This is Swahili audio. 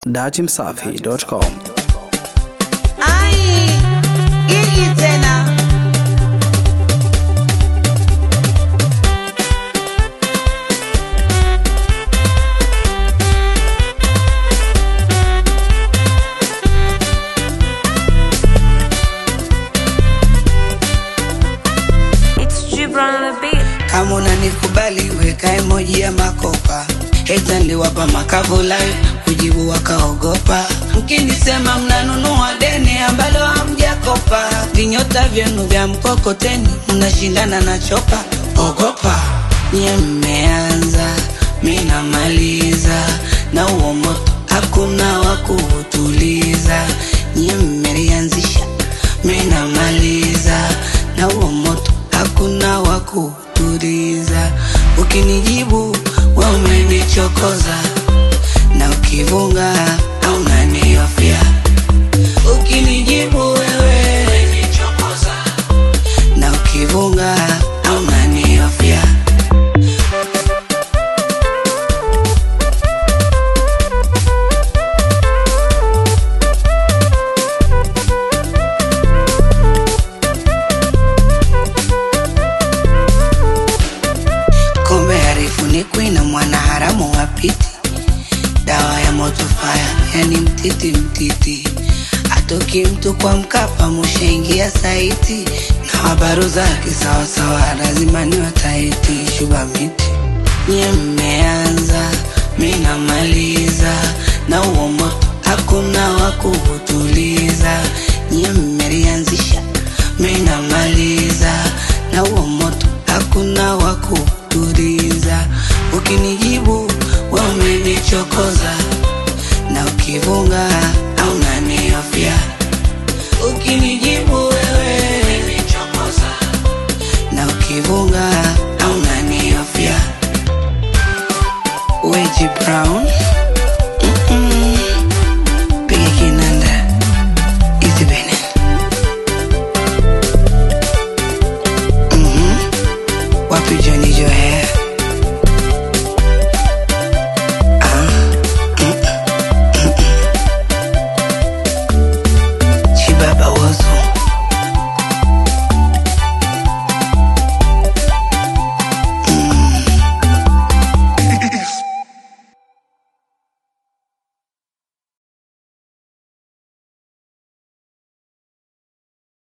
datimsafi.com. Ai, hii tena. It's Gibran on the beat. Kama unanikubali weka emoji ya makopa Heta niliwapa makavu live kujibu wakaogopa mkinisema mnanunua deni ambalo hamjakopa vinyota vyenu vya mkokoteni mnashindana na chopa ogopa nye mmeanza mi namaliza na huo moto hakuna wa kuutuliza nye mmelianzisha mi namaliza na huo moto hakuna wa kutuliza. Ukinijibu we umenichokoza, na ukivunga au unaniofia. Ukinijibu wewe umenichokoza, na ukivunga au unaniofia. Kumbe harifunikwi na mwana haramu wa piti, dawa ya moto faya, yani mtiti mtiti. Atoki mtu kwa Mkapa, mushaingia saiti na habaru zake sawasawa, lazima niwe taiti. Shuba miti nye mmeanza, mi namaliza na huo moto hakuna wa kuutuliza. Nye mmelianzisha, mi namaliza na huo moto hakuna wa kutuliza. Ukinijibu we umenichokoza, na ukivunga au unaniofia. Ukinijibu wewe umenichokoza, na ukivunga au unaniofia. Weji Brown